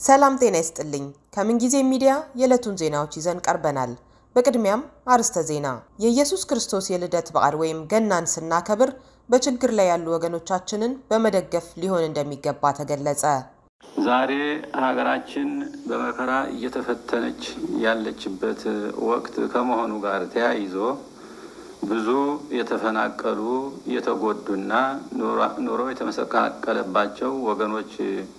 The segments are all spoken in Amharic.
ሰላም ጤና ይስጥልኝ። ከምንጊዜ ሚዲያ የዕለቱን ዜናዎች ይዘን ቀርበናል። በቅድሚያም አርዕስተ ዜና። የኢየሱስ ክርስቶስ የልደት በዓል ወይም ገናን ስናከብር በችግር ላይ ያሉ ወገኖቻችንን በመደገፍ ሊሆን እንደሚገባ ተገለጸ። ዛሬ ሀገራችን በመከራ እየተፈተነች ያለችበት ወቅት ከመሆኑ ጋር ተያይዞ ብዙ የተፈናቀሉ የተጎዱና ኑሮ የተመሰቃቀለባቸው ወገኖች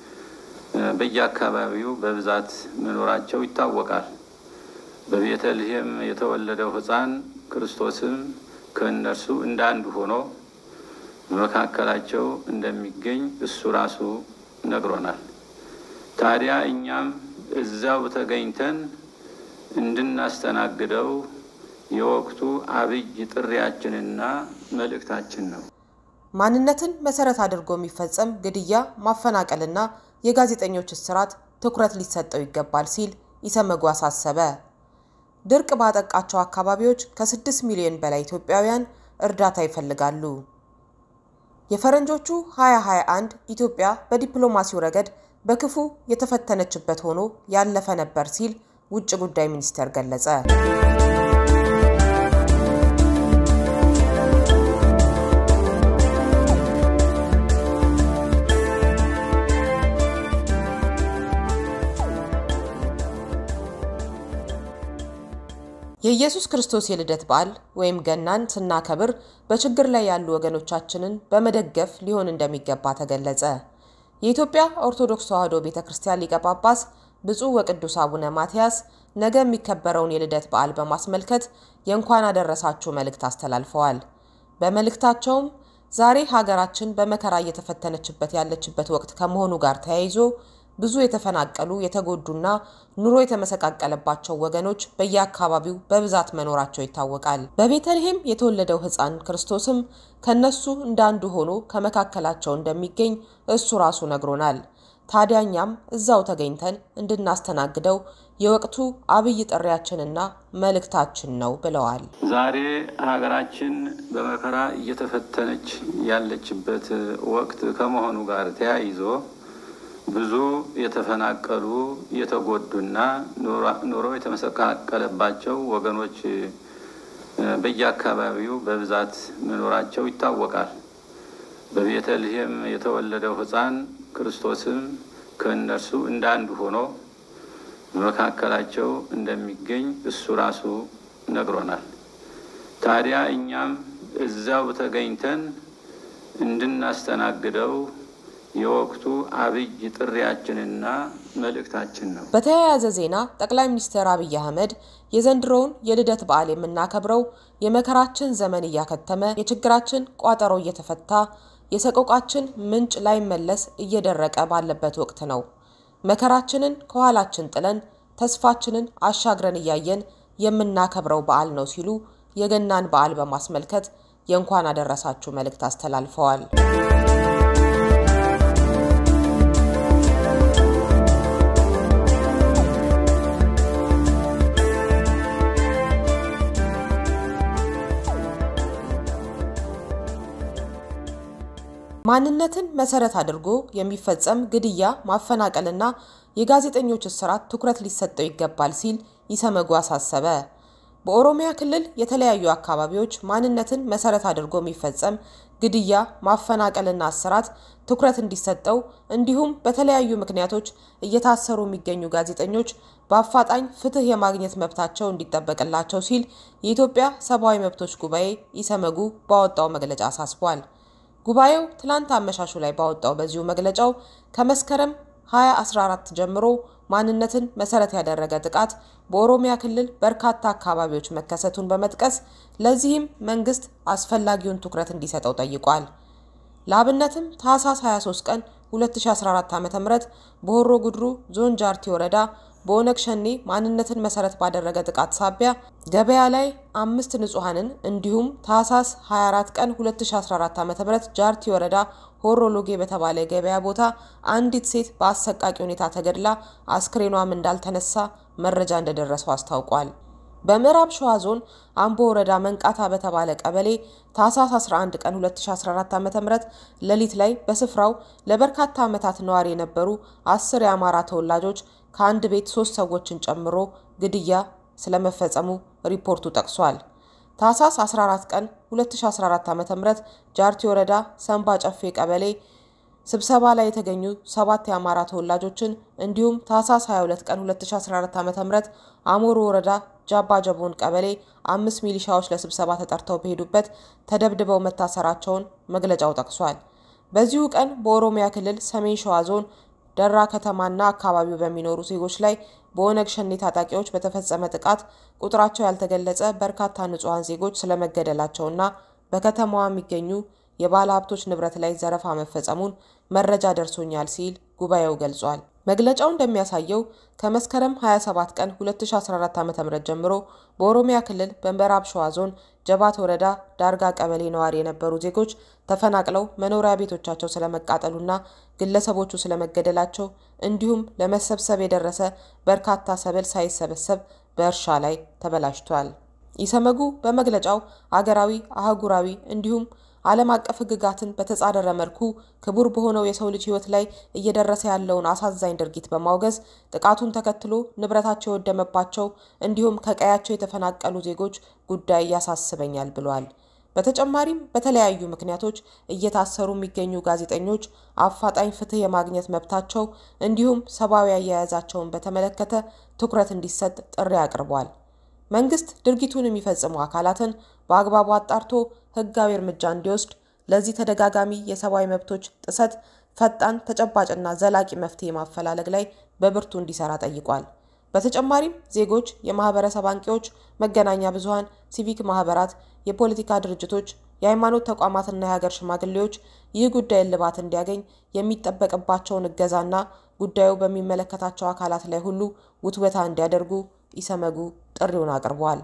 በየአካባቢው በብዛት መኖራቸው ይታወቃል። በቤተልሔም የተወለደው ሕፃን ክርስቶስም ከእነርሱ እንደ አንዱ ሆኖ በመካከላቸው እንደሚገኝ እሱ ራሱ ነግሮናል። ታዲያ እኛም እዚያው ተገኝተን እንድናስተናግደው የወቅቱ አብይ ጥሪያችንና መልእክታችን ነው። ማንነትን መሰረት አድርጎ የሚፈጸም ግድያ፣ ማፈናቀልና የጋዜጠኞች እስራት ትኩረት ሊሰጠው ይገባል ሲል ኢሰመጉ አሳሰበ። ድርቅ ባጠቃቸው አካባቢዎች ከ6 ሚሊዮን በላይ ኢትዮጵያውያን እርዳታ ይፈልጋሉ። የፈረንጆቹ 2021 ኢትዮጵያ በዲፕሎማሲው ረገድ በክፉ የተፈተነችበት ሆኖ ያለፈ ነበር ሲል ውጭ ጉዳይ ሚኒስቴር ገለጸ። የኢየሱስ ክርስቶስ የልደት በዓል ወይም ገናን ስናከብር በችግር ላይ ያሉ ወገኖቻችንን በመደገፍ ሊሆን እንደሚገባ ተገለጸ። የኢትዮጵያ ኦርቶዶክስ ተዋሕዶ ቤተ ክርስቲያን ሊቀ ጳጳስ ብፁዕ ወቅዱስ አቡነ ማትያስ ነገ የሚከበረውን የልደት በዓል በማስመልከት የእንኳን አደረሳችሁ መልእክት አስተላልፈዋል። በመልእክታቸውም ዛሬ ሀገራችን በመከራ እየተፈተነችበት ያለችበት ወቅት ከመሆኑ ጋር ተያይዞ ብዙ የተፈናቀሉ የተጎዱና ኑሮ የተመሰቃቀለባቸው ወገኖች በየአካባቢው በብዛት መኖራቸው ይታወቃል። በቤተልሔም የተወለደው ሕፃን ክርስቶስም ከነሱ እንደ አንዱ ሆኖ ከመካከላቸው እንደሚገኝ እሱ ራሱ ነግሮናል። ታዲያ እኛም እዛው ተገኝተን እንድናስተናግደው የወቅቱ አብይ ጥሪያችንና መልእክታችን ነው ብለዋል። ዛሬ ሀገራችን በመከራ እየተፈተነች ያለችበት ወቅት ከመሆኑ ጋር ተያይዞ ብዙ የተፈናቀሉ የተጎዱና ኑሮ የተመሰቃቀለባቸው ወገኖች በየአካባቢው በብዛት መኖራቸው ይታወቃል። በቤተልሔም የተወለደው ሕፃን ክርስቶስም ከእነርሱ እንደ አንዱ ሆኖ በመካከላቸው እንደሚገኝ እሱ ራሱ ነግሮናል። ታዲያ እኛም እዚያው ተገኝተን እንድናስተናግደው የወቅቱ አብይ ጥሪያችንና መልእክታችን ነው። በተያያዘ ዜና ጠቅላይ ሚኒስትር አብይ አህመድ የዘንድሮውን የልደት በዓል የምናከብረው የመከራችን ዘመን እያከተመ የችግራችን ቋጠሮ እየተፈታ የሰቆቃችን ምንጭ ላይመለስ እየደረቀ ባለበት ወቅት ነው። መከራችንን ከኋላችን ጥለን ተስፋችንን አሻግረን እያየን የምናከብረው በዓል ነው ሲሉ የገናን በዓል በማስመልከት የእንኳን አደረሳችሁ መልእክት አስተላልፈዋል። ማንነትን መሰረት አድርጎ የሚፈጸም ግድያ፣ ማፈናቀልና የጋዜጠኞች እስራት ትኩረት ሊሰጠው ይገባል ሲል ኢሰመጉ አሳሰበ። በኦሮሚያ ክልል የተለያዩ አካባቢዎች ማንነትን መሰረት አድርጎ የሚፈጸም ግድያ፣ ማፈናቀልና እስራት ትኩረት እንዲሰጠው እንዲሁም በተለያዩ ምክንያቶች እየታሰሩ የሚገኙ ጋዜጠኞች በአፋጣኝ ፍትህ የማግኘት መብታቸው እንዲጠበቅላቸው ሲል የኢትዮጵያ ሰብአዊ መብቶች ጉባኤ ኢሰመጉ ባወጣው መግለጫ አሳስቧል። ጉባኤው ትላንት አመሻሹ ላይ ባወጣው በዚሁ መግለጫው ከመስከረም 2014 ጀምሮ ማንነትን መሰረት ያደረገ ጥቃት በኦሮሚያ ክልል በርካታ አካባቢዎች መከሰቱን በመጥቀስ ለዚህም መንግስት አስፈላጊውን ትኩረት እንዲሰጠው ጠይቋል። ለአብነትም ታህሳስ 23 ቀን 2014 ዓ.ም በሆሮ ጉድሩ ዞን ጃርቲ ወረዳ በኦነግ ሸኔ ማንነትን መሰረት ባደረገ ጥቃት ሳቢያ ገበያ ላይ አምስት ንጹሐንን እንዲሁም ታህሳስ 24 ቀን 2014 ዓ.ም ጃርቲ ወረዳ ሆሮ ሎጌ በተባለ የገበያ ቦታ አንዲት ሴት በአሰቃቂ ሁኔታ ተገድላ አስክሬኗም እንዳልተነሳ መረጃ እንደደረሰው አስታውቋል። በምዕራብ ሸዋ ዞን አምቦ ወረዳ መንቃታ በተባለ ቀበሌ ታህሳስ 11 ቀን 2014 ዓ.ም ሌሊት ላይ በስፍራው ለበርካታ ዓመታት ነዋሪ የነበሩ አስር የአማራ ተወላጆች ከአንድ ቤት ሶስት ሰዎችን ጨምሮ ግድያ ስለመፈጸሙ ሪፖርቱ ጠቅሷል። ታህሳስ 14 ቀን 2014 ዓ.ም ጃርቲ ወረዳ ሰንባ ጨፌ ቀበሌ ስብሰባ ላይ የተገኙ ሰባት የአማራ ተወላጆችን እንዲሁም ታህሳስ 22 ቀን 2014 ዓ.ም አሞሮ ወረዳ ጃባ ጀቦን ቀበሌ አምስት ሚሊሻዎች ለስብሰባ ተጠርተው በሄዱበት ተደብድበው መታሰራቸውን መግለጫው ጠቅሷል። በዚሁ ቀን በኦሮሚያ ክልል ሰሜን ሸዋ ዞን ደራ ከተማና አካባቢው በሚኖሩ ዜጎች ላይ በኦነግ ሸኔ ታጣቂዎች በተፈጸመ ጥቃት ቁጥራቸው ያልተገለጸ በርካታ ንጹሐን ዜጎች ስለመገደላቸውና በከተማዋ የሚገኙ የባለ ሀብቶች ንብረት ላይ ዘረፋ መፈጸሙን መረጃ ደርሶኛል ሲል ጉባኤው ገልጿል። መግለጫው እንደሚያሳየው ከመስከረም 27 ቀን 2014 ዓ.ም ጀምሮ በኦሮሚያ ክልል በምዕራብ ሸዋ ዞን ጀባት ወረዳ ዳርጋ ቀበሌ ነዋሪ የነበሩ ዜጎች ተፈናቅለው መኖሪያ ቤቶቻቸው ስለመቃጠሉና ግለሰቦቹ ስለመገደላቸው እንዲሁም ለመሰብሰብ የደረሰ በርካታ ሰብል ሳይሰበሰብ በእርሻ ላይ ተበላሽቷል። ኢሰመጉ በመግለጫው አገራዊ፣ አህጉራዊ እንዲሁም ዓለም አቀፍ ሕግጋትን በተጻረረ መልኩ ክቡር በሆነው የሰው ልጅ ሕይወት ላይ እየደረሰ ያለውን አሳዛኝ ድርጊት በማውገዝ ጥቃቱን ተከትሎ ንብረታቸው የወደመባቸው እንዲሁም ከቀያቸው የተፈናቀሉ ዜጎች ጉዳይ ያሳስበኛል ብሏል። በተጨማሪም በተለያዩ ምክንያቶች እየታሰሩ የሚገኙ ጋዜጠኞች አፋጣኝ ፍትህ የማግኘት መብታቸው እንዲሁም ሰብአዊ አያያዛቸውን በተመለከተ ትኩረት እንዲሰጥ ጥሪ አቅርቧል። መንግስት ድርጊቱን የሚፈጽሙ አካላትን በአግባቡ አጣርቶ ህጋዊ እርምጃ እንዲወስድ ለዚህ ተደጋጋሚ የሰብአዊ መብቶች ጥሰት ፈጣን ተጨባጭና ዘላቂ መፍትሄ ማፈላለግ ላይ በብርቱ እንዲሰራ ጠይቋል። በተጨማሪም ዜጎች፣ የማህበረሰብ አንቂዎች፣ መገናኛ ብዙሃን፣ ሲቪክ ማህበራት፣ የፖለቲካ ድርጅቶች፣ የሃይማኖት ተቋማትና የሀገር ሽማግሌዎች ይህ ጉዳይ እልባት እንዲያገኝ የሚጠበቅባቸውን እገዛና ጉዳዩ በሚመለከታቸው አካላት ላይ ሁሉ ውትወታ እንዲያደርጉ ኢሰመጉ ጥሪውን አቅርቧል።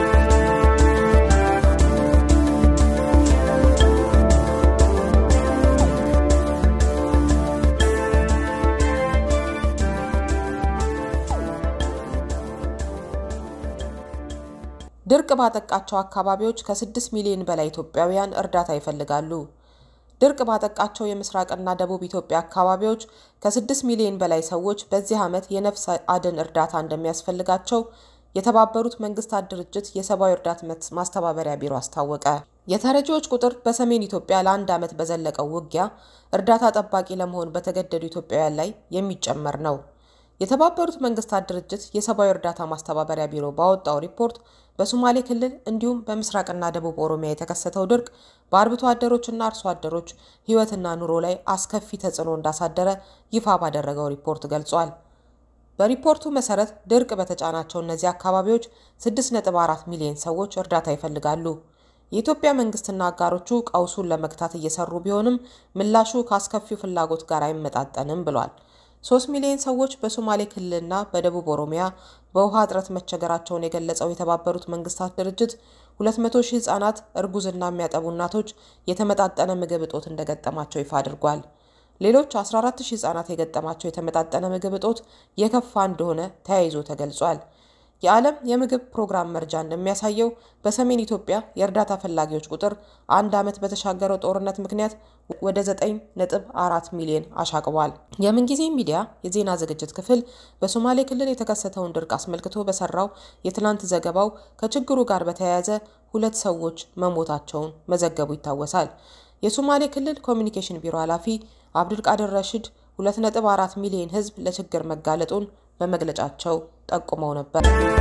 ድርቅ ባጠቃቸው አካባቢዎች ከ6 ሚሊዮን በላይ ኢትዮጵያውያን እርዳታ ይፈልጋሉ። ድርቅ ባጠቃቸው የምስራቅና ደቡብ ኢትዮጵያ አካባቢዎች ከ6 ሚሊዮን በላይ ሰዎች በዚህ ዓመት የነፍስ አድን እርዳታ እንደሚያስፈልጋቸው የተባበሩት መንግስታት ድርጅት የሰብአዊ እርዳታ ማስተባበሪያ ቢሮ አስታወቀ። የተረጂዎች ቁጥር በሰሜን ኢትዮጵያ ለአንድ ዓመት በዘለቀው ውጊያ እርዳታ ጠባቂ ለመሆን በተገደዱ ኢትዮጵያውያን ላይ የሚጨመር ነው። የተባበሩት መንግስታት ድርጅት የሰብአዊ እርዳታ ማስተባበሪያ ቢሮ ባወጣው ሪፖርት በሶማሌ ክልል እንዲሁም በምስራቅና ደቡብ ኦሮሚያ የተከሰተው ድርቅ በአርብቶ አደሮችና አርሶ አደሮች ሕይወትና ኑሮ ላይ አስከፊ ተጽዕኖ እንዳሳደረ ይፋ ባደረገው ሪፖርት ገልጿል። በሪፖርቱ መሰረት ድርቅ በተጫናቸው እነዚህ አካባቢዎች 6.4 ሚሊዮን ሰዎች እርዳታ ይፈልጋሉ። የኢትዮጵያ መንግስትና አጋሮቹ ቀውሱን ለመግታት እየሰሩ ቢሆንም ምላሹ ከአስከፊው ፍላጎት ጋር አይመጣጠንም ብሏል። ሶስት ሚሊዮን ሰዎች በሶማሌ ክልልና በደቡብ ኦሮሚያ በውሃ እጥረት መቸገራቸውን የገለጸው የተባበሩት መንግስታት ድርጅት 200 ሺህ ህጻናት፣ እርጉዝና የሚያጠቡ እናቶች የተመጣጠነ ምግብ እጦት እንደገጠማቸው ይፋ አድርጓል። ሌሎች 14 ሺህ ህጻናት የገጠማቸው የተመጣጠነ ምግብ እጦት የከፋ እንደሆነ ተያይዞ ተገልጿል። የዓለም የምግብ ፕሮግራም መርጃ እንደሚያሳየው በሰሜን ኢትዮጵያ የእርዳታ ፈላጊዎች ቁጥር አንድ ዓመት በተሻገረው ጦርነት ምክንያት ወደ 9.4 ሚሊዮን አሻቅቧል። የምንጊዜ ሚዲያ የዜና ዝግጅት ክፍል በሶማሌ ክልል የተከሰተውን ድርቅ አስመልክቶ በሰራው የትናንት ዘገባው ከችግሩ ጋር በተያያዘ ሁለት ሰዎች መሞታቸውን መዘገቡ ይታወሳል። የሶማሌ ክልል ኮሚኒኬሽን ቢሮ ኃላፊ አብዱልቃድር ረሽድ 2.4 ሚሊዮን ህዝብ ለችግር መጋለጡን በመግለጫቸው ጠቁመው ነበር።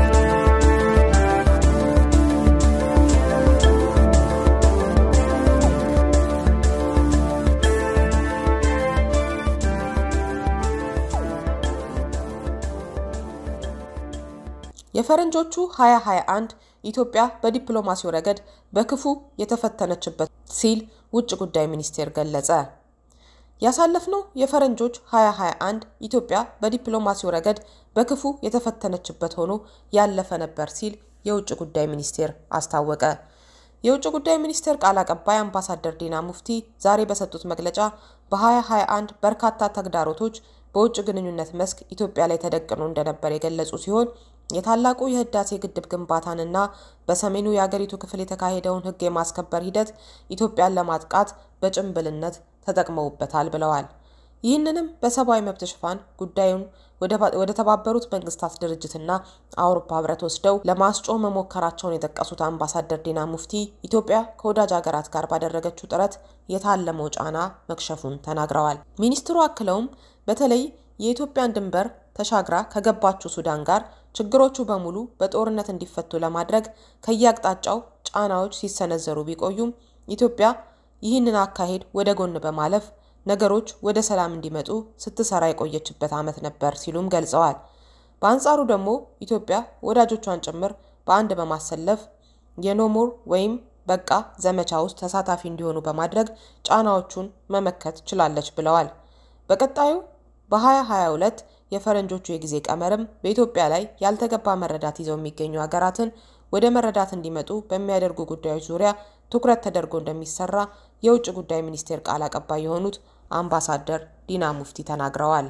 የፈረንጆቹ 2021 ኢትዮጵያ በዲፕሎማሲው ረገድ በክፉ የተፈተነችበት ሲል ውጭ ጉዳይ ሚኒስቴር ገለጸ። ያሳለፍነው የፈረንጆች 2021 ኢትዮጵያ በዲፕሎማሲው ረገድ በክፉ የተፈተነችበት ሆኖ ያለፈ ነበር ሲል የውጭ ጉዳይ ሚኒስቴር አስታወቀ። የውጭ ጉዳይ ሚኒስቴር ቃል አቀባይ አምባሳደር ዲና ሙፍቲ ዛሬ በሰጡት መግለጫ በ2021 በርካታ ተግዳሮቶች በውጭ ግንኙነት መስክ ኢትዮጵያ ላይ ተደቅኖ እንደነበር የገለጹ ሲሆን የታላቁ የህዳሴ ግድብ ግንባታንና በሰሜኑ የአገሪቱ ክፍል የተካሄደውን ሕግ የማስከበር ሂደት ኢትዮጵያን ለማጥቃት በጭንብልነት ተጠቅመውበታል ብለዋል። ይህንንም በሰብአዊ መብት ሽፋን ጉዳዩን ወደ ተባበሩት መንግስታት ድርጅትና አውሮፓ ህብረት ወስደው ለማስጮህ መሞከራቸውን የጠቀሱት አምባሳደር ዲና ሙፍቲ ኢትዮጵያ ከወዳጅ ሀገራት ጋር ባደረገችው ጥረት የታለመው ጫና መክሸፉን ተናግረዋል። ሚኒስትሩ አክለውም በተለይ የኢትዮጵያን ድንበር ተሻግራ ከገባችው ሱዳን ጋር ችግሮቹ በሙሉ በጦርነት እንዲፈቱ ለማድረግ ከየአቅጣጫው ጫናዎች ሲሰነዘሩ ቢቆዩም ኢትዮጵያ ይህንን አካሄድ ወደ ጎን በማለፍ ነገሮች ወደ ሰላም እንዲመጡ ስትሰራ የቆየችበት ዓመት ነበር ሲሉም ገልጸዋል። በአንጻሩ ደግሞ ኢትዮጵያ ወዳጆቿን ጭምር በአንድ በማሰለፍ የኖሞር ወይም በቃ ዘመቻ ውስጥ ተሳታፊ እንዲሆኑ በማድረግ ጫናዎቹን መመከት ችላለች ብለዋል። በቀጣዩ በ2022 የፈረንጆቹ የጊዜ ቀመርም በኢትዮጵያ ላይ ያልተገባ መረዳት ይዘው የሚገኙ ሀገራትን ወደ መረዳት እንዲመጡ በሚያደርጉ ጉዳዮች ዙሪያ ትኩረት ተደርጎ እንደሚሰራ የውጭ ጉዳይ ሚኒስቴር ቃል አቀባይ የሆኑት አምባሳደር ዲና ሙፍቲ ተናግረዋል።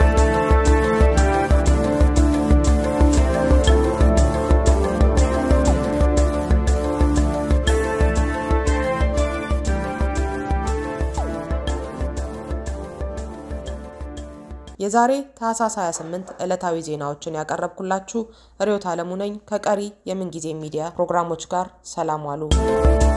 የዛሬ ታህሳስ 28 ዕለታዊ ዜናዎችን ያቀረብኩላችሁ ርዕዮት ዓለሙ ነኝ። ከቀሪ የምንጊዜ ሚዲያ ፕሮግራሞች ጋር ሰላም ዋሉ።